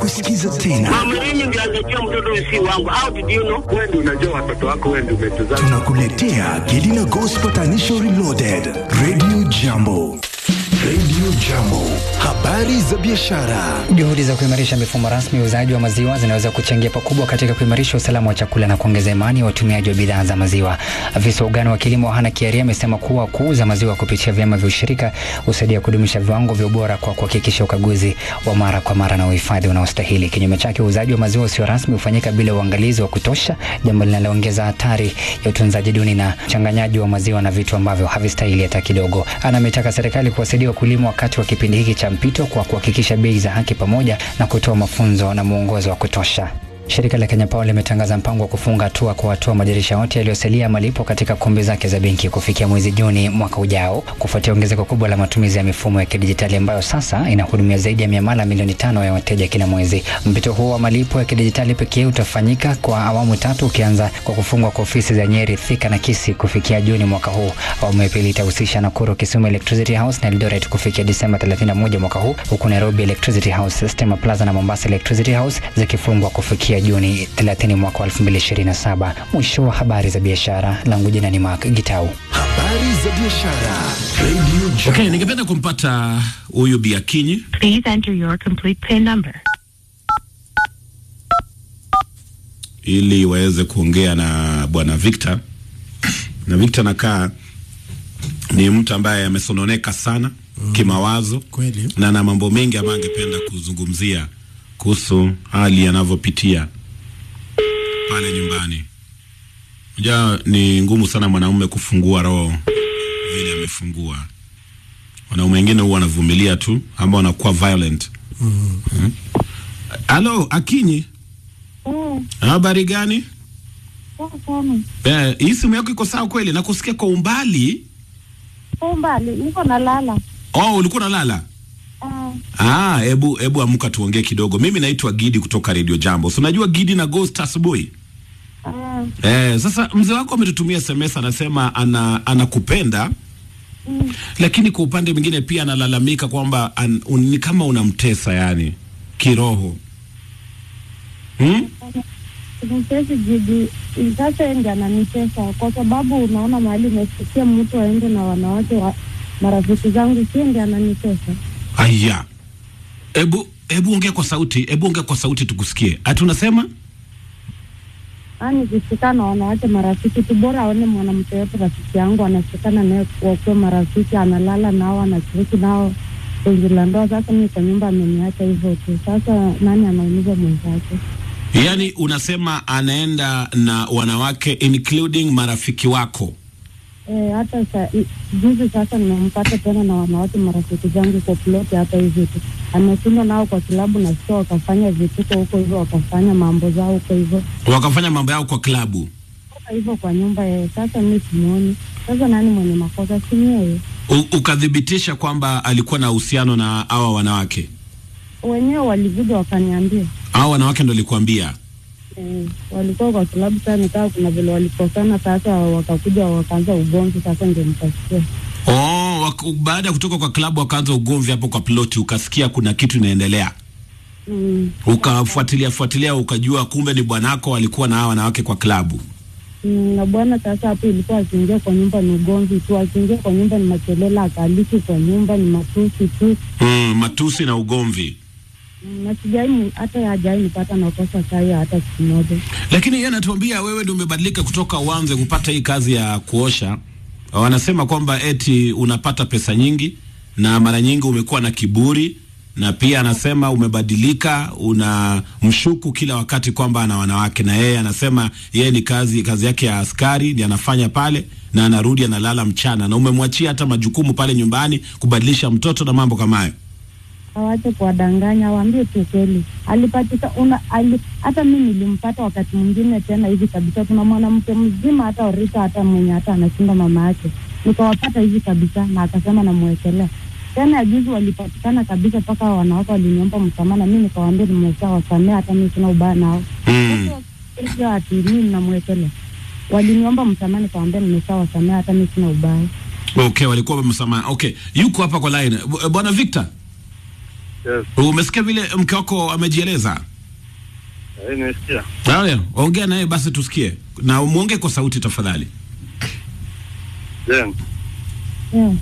kusikiza tena. Mama, mimi ndio angejua mtoto si wangu. How did you know? Wewe ndio unajua watoto wako, wewe ndio umetuzaa. Tunakuletea Gelina Gospel Tanisho Reloaded, Radio Jambo. Radio Jambo, habari za biashara. Juhudi za kuimarisha mifumo rasmi ya uuzaji wa maziwa zinaweza kuchangia pakubwa katika kuimarisha usalama wa chakula na kuongeza imani ya watumiaji wa bidhaa za maziwa. Afisa wa ugani wa kilimo Hana Kiaria amesema kuwa kuuza maziwa kupitia vyama vya ushirika husaidia kudumisha viwango vya ubora kwa kuhakikisha ukaguzi wa mara kwa mara na uhifadhi unaostahili. Kinyume chake, uuzaji wa maziwa usio rasmi hufanyika bila uangalizi wa kutosha, jambo linaloongeza hatari ya utunzaji duni na uchanganyaji wa maziwa na vitu ambavyo havistahili hata kidogo. Ana ametaka serikali kuwasaidia wakulima wakati wa kipindi hiki cha mpito kwa kuhakikisha bei za haki pamoja na kutoa mafunzo na mwongozo wa kutosha. Shirika la Kenya Power limetangaza mpango wa kufunga hatua kwa watu wa madirisha yote yaliyosalia malipo katika kumbi zake za benki kufikia mwezi Juni mwaka ujao, kufuatia ongezeko kubwa la matumizi ya mifumo ya kidijitali ambayo sasa inahudumia zaidi ya miamala milioni tano ya wateja kila mwezi. Mpito huo wa malipo ya kidijitali pekee utafanyika kwa awamu tatu, ukianza kwa kufungwa kwa ofisi za Nyeri, Thika na Kisii kufikia Juni mwaka huu. Awamu ya pili itahusisha Nakuru, Kisumu Electricity House na Eldoret kufikia Disemba 31 mwaka huu, huku Nairobi Electricity House, Stima Plaza na Mombasa Electricity House zikifungwa kufikia Juni 30 mwaka wa 2027. Mwisho wa habari za biashara, langu jina ni Mark Gitau. Habari za biashara. Radio Jambo. Okay, ningependa kumpata huyu Biakinyi. Please enter your complete PIN number. ili waweze kuongea na bwana Victor. Na Victor nakaa ni mtu ambaye amesononeka sana mm. kimawazo Kweli. na na mambo mengi ambayo angependa kuzungumzia kuhusu hali anavyopitia pale nyumbani. Unajua ni ngumu sana mwanaume kufungua roho vile amefungua. Wanaume wengine huwa wanavumilia tu, ambao wanakuwa violent. Mm. Halo, Akinyi, habari gani? Eh, hii simu yako iko sawa kweli? Nakusikia kwa umbali. umbali niko nalala. Oh, ulikuwa unalala? Ah, hebu hebu amka tuongee kidogo. Mimi naitwa Gidi kutoka Radio Jambo. Si unajua Gidi na Ghost asubuhi? Ah, Eh, sasa mzee wako ametutumia SMS anasema ana anakupenda lakini kwa upande mwingine pia analalamika kwamba an, un, ni kama unamtesa yani kiroho. Hmm? mtesi jiji sasa yeye ndiye ananitesa kwa sababu unaona mahali umefikia mtu aende na wanawake wa marafiki zangu, sie ndiye ananitesa. Aya. Hebu hebu ongea kwa sauti, hebu ongea kwa sauti tukusikie. Ati unasema? Yaani kushikana na wanawake marafiki tu, bora aone mwanamke yote rafiki yangu anashikana naye wakuwa marafiki, analala nao, anashiriki nao penzi la ndoa. Sasa mimi kwa nyumba ameniacha hivyo tu. Sasa nani anaumiza mwenzake? Yaani unasema anaenda na wanawake including marafiki wako. Eh, hata sa, i- juzi sasa nimempata tena na wanawake marafiki zangu kwa ploti hata hivi tu, ameshinda nao kwa kilabu na sio, wakafanya vituko huko hivyo, wakafanya mambo zao huko hivyo Wakafanya mambo yao kwa klabu. Toka hivyo kwa nyumba yeye. Sasa mi simuoni, sasa nani mwenye makosa? Si yeye U, ukathibitisha kwamba alikuwa na uhusiano na hawa wanawake. wenyewe, walivida wakaniambia Hawa wanawake ndo alikuambia. eh, walikuwa kwa kilabu. Sasa nikaa kuna vile walikosana, sasa wakakuja wakaanza ugomvi, sasa ndio nikasikia Oh, wak- baada ya kutoka kwa klabu wakaanza ugomvi hapo kwa ploti, ukasikia kuna kitu inaendelea. mm. Ukafuatilia fuatilia ukajua kumbe ni bwanako alikuwa na hawa wanawake kwa klabu. Mm, na bwana sasa hapo ilikuwa akiingia kwa nyumba ni ugomvi tu, akiingia kwa nyumba ni makelele, akaliki kwa nyumba ni matusi tu. Mm, matusi na ugomvi. Mm, na sijai hata hajai nipata nakosa kai hata siku moja. Lakini yeye anatuambia wewe ndio umebadilika kutoka uanze kupata hii kazi ya kuosha. Wanasema kwamba eti unapata pesa nyingi na mara nyingi umekuwa na kiburi na pia anasema umebadilika, una mshuku kila wakati kwamba ana wanawake, na yeye anasema yeye ni kazi kazi yake ya askari ndiye anafanya pale, na anarudi analala mchana, na umemwachia hata majukumu pale nyumbani, kubadilisha mtoto na mambo kama hayo. Awache kuwadanganya, waambie tu kweli. Alipatika una ali, hata mi nilimpata wakati mwingine tena hivi kabisa. Kuna mwanamke mzima hata Orita hata mwenye hata anashinda mama yake, nikawapata hivi kabisa, na akasema namwekelea tena. ya Juzi walipatikana kabisa, mpaka wanawake waliniomba msamaha, na mi nikawaambia nimesha wasamea, hata mi sina ubaya nao. Mm. Sio ati mimi namwekelea, waliniomba msamaha, nikawaambia nimesha wasamea, hata mi sina ubaya. Okay, walikuwa wamemsamaha. Okay, yuko hapa kwa line. B- Bwana Victor. Yes. Umesikia vile mke wako amejieleza? Eh, nimesikia. Haya, ongea naye basi tusikie, na muongee kwa sauti tafadhali. Jen, Yeah.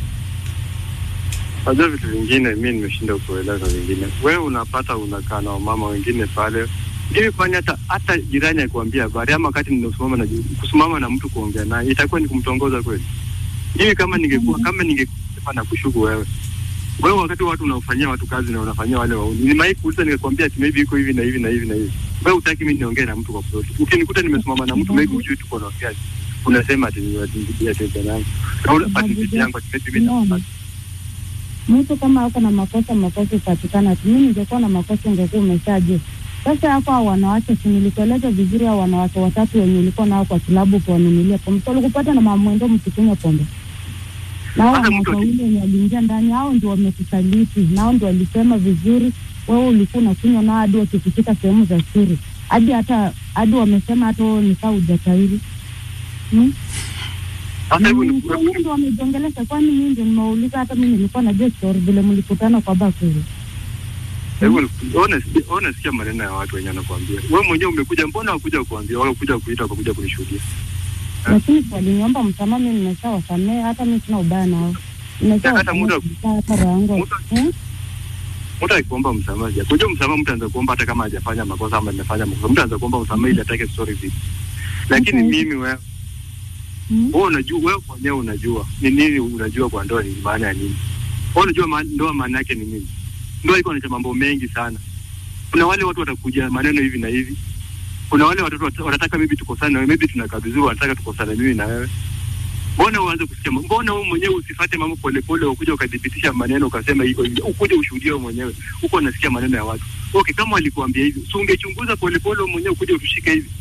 najua vitu vingine mi nimeshinda kueleza vingine. Wewe unapata unakaa na wamama wengine pale hivi, kwani hata hata jirani akuambia habari ama wakati ninasimama na kusimama na mtu kuongea naye itakuwa ni kumtongoza kweli? Mimi kama ningekuwa kama ningekuwa na kushuku wewe wewe, wakati watu unaofanyia watu kazi na unafanyia wale wauni, nimewahi kuuliza nikakwambia ati maybe iko hivi na hivi na hivi na hivi. Wewe utaki mimi niongee na mtu kwa ploti, ukinikuta nimesimama na mtu maybe ujui tuko naongea, unasema ati ni watingilia tete yangu na ule ati tete yangu ati maybe mimi Unaona? mtu kama ako na makosa makosa ipatikana tu. Mimi ningekuwa na makosa ungekuwa umeshajua. Sasa hapo hao wanawake, si nilikueleza vizuri, hao wanawake watatu wenye ulikuwa nao kwa kilabu kuwanunulia pombe, so ulikupata na mamwendo mkikunywa pombe na hao Sasa wanawake mtu aki- wawili wenye waliingia ndani, hao ndio wamekusaliti, na hao ndio walisema vizuri, wewe ulikuwa unakunywa nao hadi wakikushika sehemu za siri, hadi hata hadi wamesema hata wewe ni kaa hujatahiri hmm? sasa hebu Mm, ni- kwa nini ndo wamejongelesha? Kwani mimi ndio nimeuliza? Hata mimi nilikuwa najua story vile mlikutana kwa bakuli. Hebu ni- ona sikia- ona sikia maneno ya watu wenye wanakuambia. Wewe mwenyewe umekuja, mbona wakuja kuambia wala kuja kuita kwa kuja kunishuhudia? Lakini si waliniomba msamaha, mimi nimeshawasamehe, hata mimi sina ubaya nao. Hata muda- Nimeshawasamehe hata roho yangu. muda- Eh? Mtu akikuomba msamaha, ja. Kujua msamaha mtu anaweza kuomba hata kama hajafanya makosa ama amefanya makosa. Mtu anaweza kuomba msamaha ili atake story vipi. Lakini Okay. mimi wewe Mm. wewe unajua wewe mwenyewe unajua ni nini unajua kwa ndoa ni maana ya nini. Wewe unajua ma, ndoa maana yake ni nini? Ndoa iko na mambo mengi sana. Kuna wale watu watakuja maneno hivi na hivi. Kuna wale watoto wat- wanataka maybe tukosane na wewe, maybe tunakaa vizuri, wanataka tukosane mimi na wewe. Mbona uanze kusikia? ma- Mbona wewe mwenyewe usifate mambo polepole, ukuja ukadhibitisha maneno ukasema iko hivi, ukuje ushuhudie wewe mwenyewe, huko unasikia maneno ya watu. Okay, kama walikuambia hivi, si ungechunguza polepole wewe mwenyewe ukuje utushike hivi?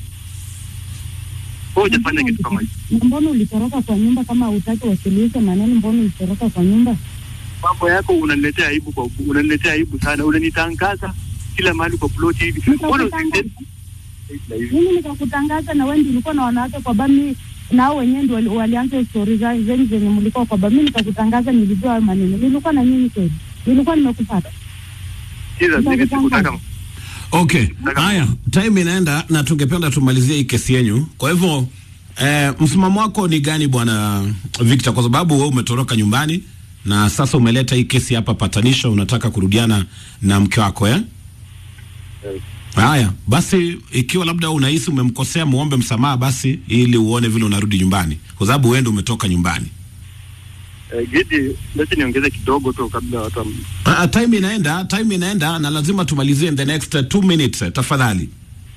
Wewe hujafanya kitu kama hicho. Na mbona ulitoroka kwa nyumba kama hutaki wasuluhishe maneno? Mbona ulitoroka kwa nyumba? mambo yako unaniletea aibu kwa unaniletea aibu sana, unanitangaza kila mahali kwa ploti hivi. Mbona Nikakutangaza. usitende na hivi? Mimi nikakutangaza na wewe ndio ulikuwa na wanawake kwa bami na hao wenyewe ndio wali- walianza story za zenyu zenye mlikuwa kwa bami. Mimi nikakutangaza, nilijua hayo maneno. Nilikuwa na nyinyi kweli, nilikuwa nimekupata. Sikiza, mimi sikutaka Okay, haya, time inaenda na tungependa tumalizie hii kesi yenyu. Kwa hivyo eh, msimamo wako ni gani bwana Victor? Kwa sababu wewe umetoroka nyumbani na sasa umeleta hii kesi hapa patanisho, unataka kurudiana na mke wako eh? Yes. Haya basi, ikiwa labda unahisi umemkosea, muombe msamaha basi, ili uone vile unarudi nyumbani, kwa sababu wewe ndio umetoka nyumbani. eh, Gidi, leti niongeze kidogo tu kabla watu wam- Ah, time inaenda, time inaenda na lazima tumalizie in the next uh, two minutes eh, tafadhali.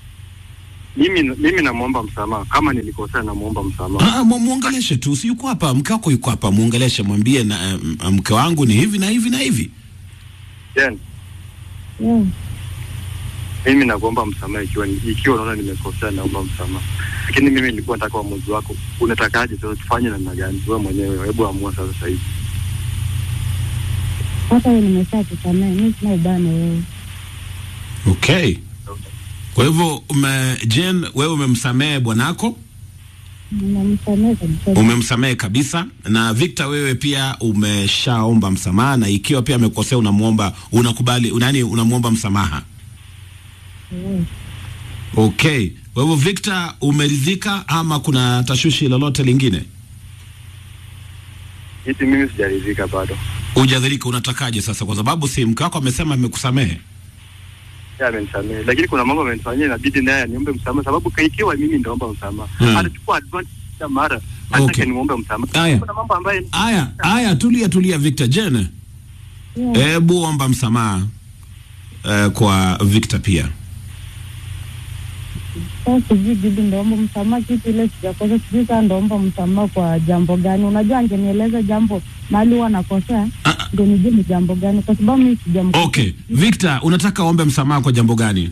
mimi mimi namwomba msamaha kama nilikosea, namwomba msamaha. Ah, mu- muongeleshe tu, si yuko hapa, mke wako yuko hapa, muongeleshe, mwambie na uh, mke wangu ni hivi na hivi na hivi. Jen, Yeah. mimi nakuomba msamaha ikiwa ikiwa unaona nimekosea, naomba msamaha. Lakini mimi nilikuwa nataka uamuzi wako, unatakaje sasa, tufanye namna gani? Wewe mwenyewe, hebu amua sasa sasa hivi. Hata wewe nimeshakusamehe, mimi sina ubaya na wewe. Okay, kwa hivyo ume, Jen, wewe umemsamehe bwanako, Nimemsamehe kabisa. umemsamehe kabisa, na Victor, wewe pia umeshaomba msamaha, na ikiwa pia amekosea unamwomba, unakubali, nani, unamwomba msamaha. Yeah. Okay, kwa hivyo Victor, umeridhika ama kuna tashwishi lolote lingine? Gidi, mimi sijaridhika bado. Hujadhirika, unatakaje sasa? Kwa sababu si mke wako amesema amekusamehe. Yeye amenisamehe, lakini kuna mambo amenifanyia, inabidi naye aniombe msamaha, sababu ka- ikiwa mimi ndaomba msamaha Hmm. atachukua advantage kila mara, hata Okay. nimuombe msamaha. Aya. Kuna mambo ambayo Aya, aya, tulia tulia, Victor. Jen, Yeah. hebu omba msamaha eh, kwa Victor pia. Sasa sijui bibi, ndaomba msamaha kitu ile sijakosa, sijui saa ndaomba msamaha kwa jambo gani? Unajua, angenieleza jambo mahali huwa nakosea, Ah, ah, ndio nijue ni jambo gani, kwa sababu mimi sijamkosea. okay, Victor, unataka ombe msamaha kwa jambo gani?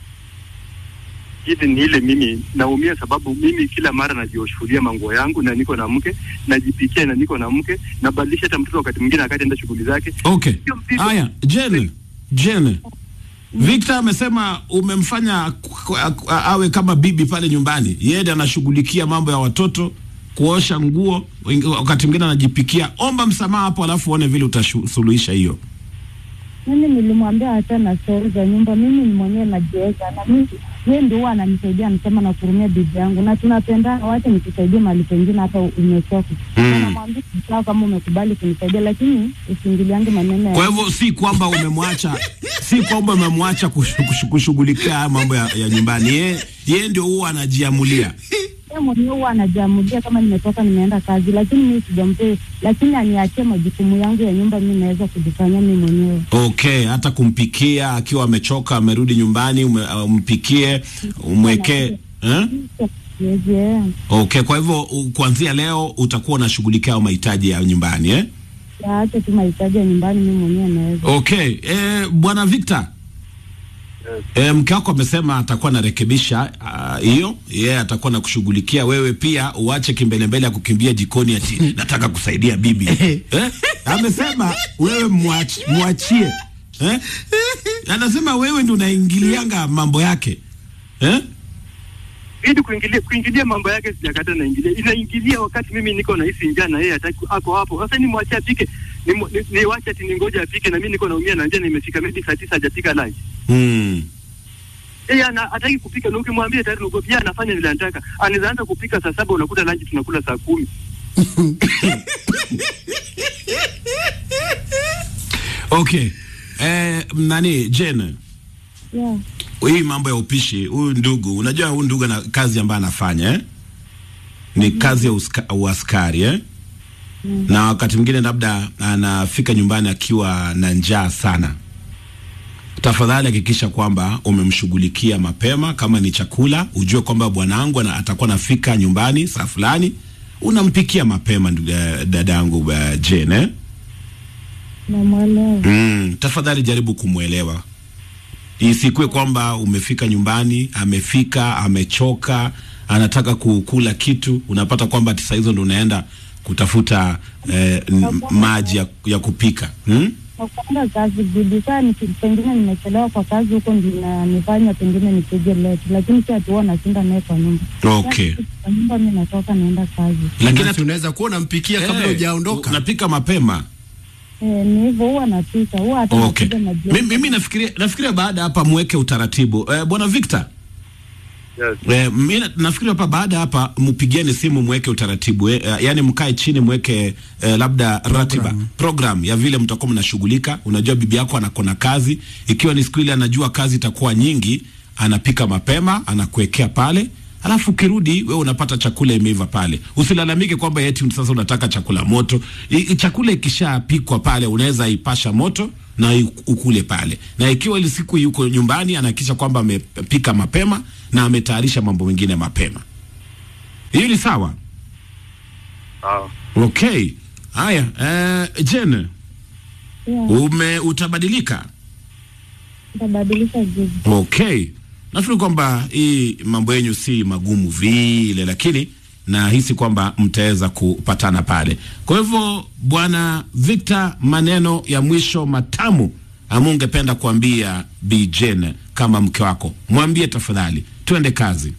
hivi ni ile mimi naumia, sababu mimi kila mara najioshuhudia manguo yangu na niko na mke, najipikia na niko na mke, nabadilisha hata mtoto wakati mwingine akati enda shughuli zake. Okay, Sio mzigo. aya, Jen, Jen, Victor amesema umemfanya ku- ku- awe kama bibi pale nyumbani, yeye ndiye anashughulikia mambo ya watoto, kuosha nguo, wengi- wakati mwingine anajipikia. Omba msamaha hapo, alafu uone vile utasuluhisha hiyo. mimi nilimwambia hata na stori za nyumba, mimi ni mwenyewe najiweza, na mimi yeye ndio huwa ananisaidia, anasema na kurumia bibi yangu, na tunapendana, wacha nikusaidie mahali pengine hata umechoka. Mm. Na namwambia sawa, kama umekubali kunisaidia, lakini usiingiliange maneno ya Kwa hivyo si kwamba umemwacha, si kwamba umemwacha kush- kush- kushughulikia haya mambo ya, ya nyumbani. Yeye yeye ndio huwa anajiamulia. yeye mwenyewe huwa anajiamulia kama nimetoka nimeenda kazi, lakini mimi sijampea, lakini aniachie majukumu yangu ya nyumba, mimi naweza kujifanyia mimi mwenyewe. Okay, hata kumpikia akiwa amechoka amerudi nyumbani ume, umpikie umwekee eh? Yes, yeah. Okay, kwa hivyo u- kuanzia leo utakuwa unashughulikia hayo mahitaji ya nyumbani eh? Yaache tu mahitaji ya nyumbani, mimi mwenyewe naweza. Okay, eh, bwana Victor E, mke wako amesema atakuwa anarekebisha ah, hiyo yeye atakuwa na kushughulikia wewe pia uache kimbelembele ya kukimbia jikoni ati nataka kusaidia bibi eh? amesema wewe mwach, mwachie eh? anasema wewe ndio unaingilianga mambo yake eh? ili kuingilia kuingilia mambo yake sijakata naingilia inaingilia wakati mimi niko nahisi njaa na yeye hataki ako hapo sasa nimwachie apike niwache ni, niwache ati ningoja apike na mimi niko naumia na njaa nimefika maybe saa tisa hajapika lunch hmm. yeye ana hataki kupika na ukimwambia tayari nuko pia anafanya vile anataka anaweza anza kupika saa saba unakuta lunch tunakula saa kumi Okay eh, nani Jane Yeah. hii mambo ya upishi, huyu ndugu, unajua huyu ndugu ana kazi ambayo anafanya eh? ni kazi ya uska, uaskari eh? na wakati mwingine labda anafika nyumbani akiwa na njaa sana. Tafadhali hakikisha kwamba umemshughulikia mapema. Kama ni chakula, ujue kwamba bwanangu ana- atakuwa anafika nyumbani saa fulani, unampikia mapema ndugu- eh, dadangu uh, Jane eh? Namwelewa. Mm, tafadhali jaribu kumwelewa. Isikuwe kwamba umefika nyumbani, amefika amechoka, anataka kukula kitu, unapata kwamba ati saa hizo ndo unaenda kutafuta eh, n- maji ya, ya kupika hmm? Kwa kwenda kazi bibi, saa niki- pengine nimechelewa kwa kazi huko, ndio nanifanya pengine nipige late, lakini si ati huwa nashinda naye kwa nyumba. Okay. Kwa nyumba mi natoka naenda kazi. Lakini Basi unaweza kuwa unampikia kabla eh, hujaondoka. unapika mapema. Eh, ni hivyo huwa napika, huwa hata Okay. napiga maji. Mimi, mimi nafikiria nafikiria baada hapa mweke utaratibu eh, bwana Victor yes. Eh, mi na- nafikiri hapa baada ya hapa mpigieni simu mweke utaratibu eh, eh, yani mkae chini mweke eh, labda ratiba program ya vile mtakuwa mnashughulika. Unajua bibi yako anakona kazi, ikiwa ni siku ile anajua kazi itakuwa nyingi, anapika mapema anakuwekea pale, alafu ukirudi wewe unapata chakula imeiva pale. Usilalamike kwamba eti sasa unataka chakula moto. I, i, chakula ikishapikwa pale unaweza ipasha moto na i- ukule pale, na ikiwa ile siku yuko nyumbani anahakikisha kwamba amepika mapema na ametayarisha mambo mengine mapema. Hiyo ni sawa. sawa Okay, haya eh, Jen, Yeah, ume utabadilika. nitabadilisha juzi. Okay, nafikiri kwamba hii mambo yenyu si magumu vile, lakini nahisi kwamba mtaweza kupatana pale. Kwa hivyo, bwana Victor, maneno ya mwisho matamu ama ungependa kuambia Bi Jane kama mke wako, mwambie tafadhali, twende kazi.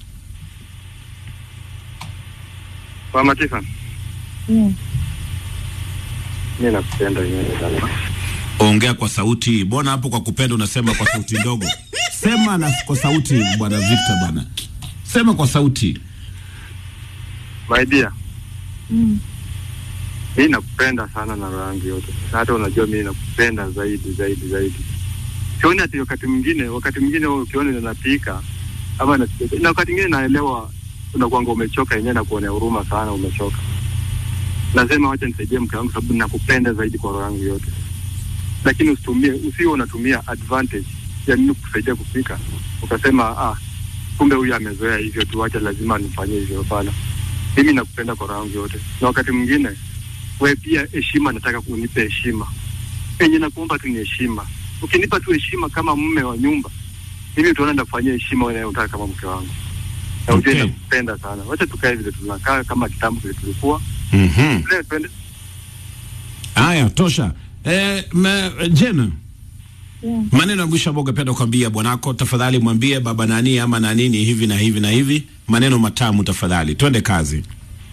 mama Tiffany Yeah. mimi nakupenda wewe sana Ongea kwa sauti. Mbona hapo kwa kupenda unasema kwa sauti ndogo? Sema na kwa sauti, bwana Victor, bwana, sema kwa sauti. my dear Mm. mimi nakupenda sana na roho yangu yote na hata unajua mimi nakupenda zaidi zaidi zaidi sioni ati wakati mwingine wakati mwingine wewe ukiona ninapika ama na, na wakati mwingine naelewa unakuanga umechoka yenyewe na kuonea huruma sana umechoka nasema wacha nisaidie mke wangu sababu nakupenda zaidi kwa roho yangu yote lakini usitumie usiwe unatumia advantage ya mimi kusaidia kupika ukasema ah kumbe huyu amezoea hivyo tu wacha lazima nifanyie hivyo hapana mimi nakupenda kwa roho yangu yote na wakati mwingine we pia heshima nataka unipe heshima enye nakuomba tu ni heshima ukinipa tu heshima kama mume wa nyumba mimi utaona ndakufanyia heshima wewe unayotaka kama mke wangu na ujue Okay. nakupenda sana wacha tukae vile tunakaa kama kitambo vile tulikuwa Mhm. Vile twende Haya, tosha. Eh, me, Jane, Yeah. maneno ya mwisho ambayo ungependa kuambia bwanako, tafadhali mwambie baba nani ama na nini hivi na hivi na hivi, maneno matamu tafadhali. Twende kazi.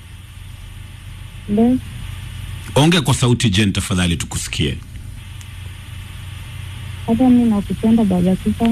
Best. Ongea kwa sauti Jane, tafadhali tukusikie. hata mi nakupenda baba Kisa,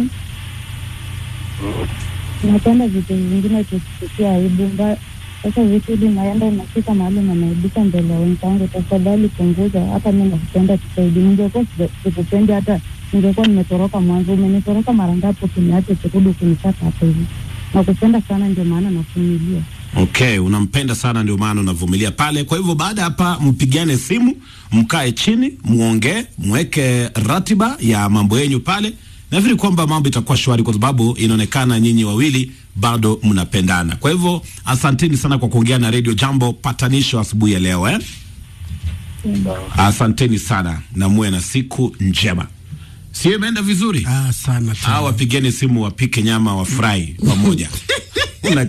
napenda vitu vingine tusikia aibu mba sasa vitu hili naenda unafika mahali nanaibika mbele ya wenzangu, tafadhali punguza. Hata mi nakupenda tusaidi, ningekuwa sija- sikupendi hata ningekuwa nimetoroka mwanzo. Umenitoroka mara ngapi ukiniacha kurudi kunipata hapa hivi? Nakupenda sana, ndio maana navumilia. Okay, unampenda sana ndio maana unavumilia pale. Kwa hivyo baada ya hapa mpigane simu, mkae chini, muongee, mweke ratiba ya mambo yenyu pale. Nafikiri kwamba mambo itakuwa shwari kwa sababu inaonekana nyinyi wawili bado mnapendana. Kwa hivyo asanteni sana kwa kuongea na Radio Jambo patanisho asubuhi ya leo eh? Asanteni sana na muwe na siku njema. Sio imeenda vizuri? Ah, sana Hawa wapigeni simu wapike nyama wafurahi pamoja.